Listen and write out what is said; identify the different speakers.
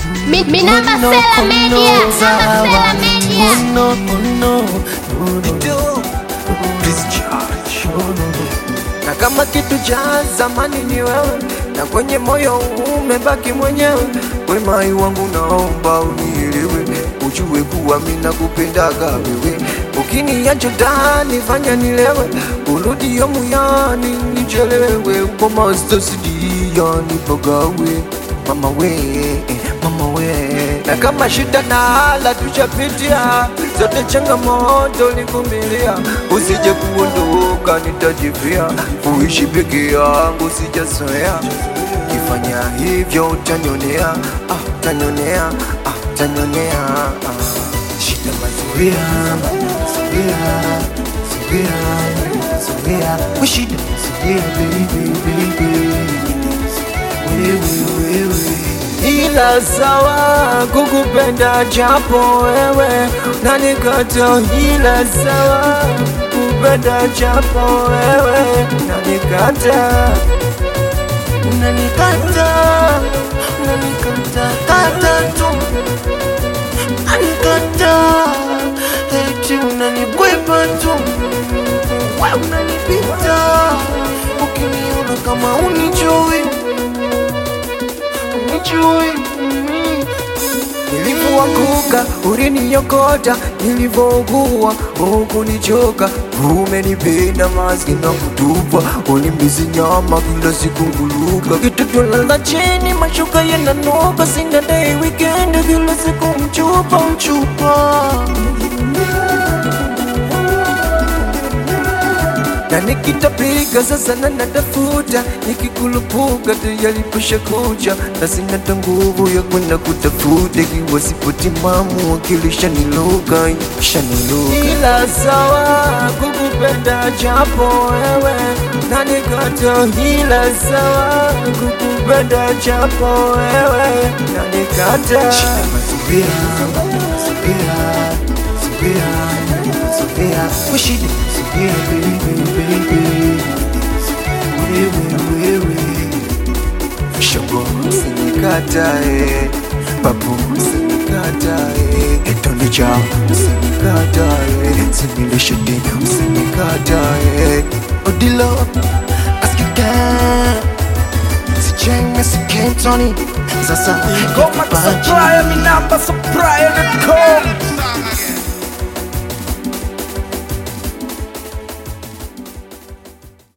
Speaker 1: Mi- Minamba Sela Media, Minamba Sela Media.
Speaker 2: na kama kitu cha zamani ni wewe, na kwenye moyo umebaki mwenyewe. Wemai wangu naomba unielewe, ujue kuwa mimi nakupendaga wewe. Ukiniacha ndani fanya nilewe, urudi yo muyani nichelewe, uko master sidiani pagawe mama we, mama we. Na kama shida na hala tuchapitia, zote changamoto nikumilia, usije kuondoka nitajivia, uishi peke yangu sijazoea, kifanya hivyo utanionea, ah, utanionea, ah, utanionea ah. Shida mazoea, mazoea, zoea, zoea, we shida mazoea, baby, baby wewe wewe ila sawa kukupenda japo wewe nanikata ila sawa kupenda japo wewe nanikata unanikata unanikata kata tu unanikata eti unanikwepa tu we unanipita ukiniona kama unijui unijui Nilivyoanguka uliniokota, nilivyougua hukunichoka, umenipenda maski na kutupa, ulimbizi nyama kila siku nguluka, kitoto lala chini, mashuka yananuka, sina day weekend, kila siku mchupa mchupa na nikitapiga sasa na natafuta, nikikulupuka tayari pusha kucha, na sina hata nguvu ya kwenda kutafuta, ikiwa sipo timamu akili shaniluka shaniluka. Ila sawa kukupenda japo wewe na nikata, ila sawa kukupenda japo wewe na nikata. Shida mazoea, mazoea, mazoea, mazoea, we shida mazoea, baby, baby, wewe, wewe shogo usinikatae, babu usinikatae, tonde chao usinikatae, sinilishe tena usinikatae, odilo askika sijenge sikentoni sasa
Speaker 3: Goma Supplier, Minamba Supplier.com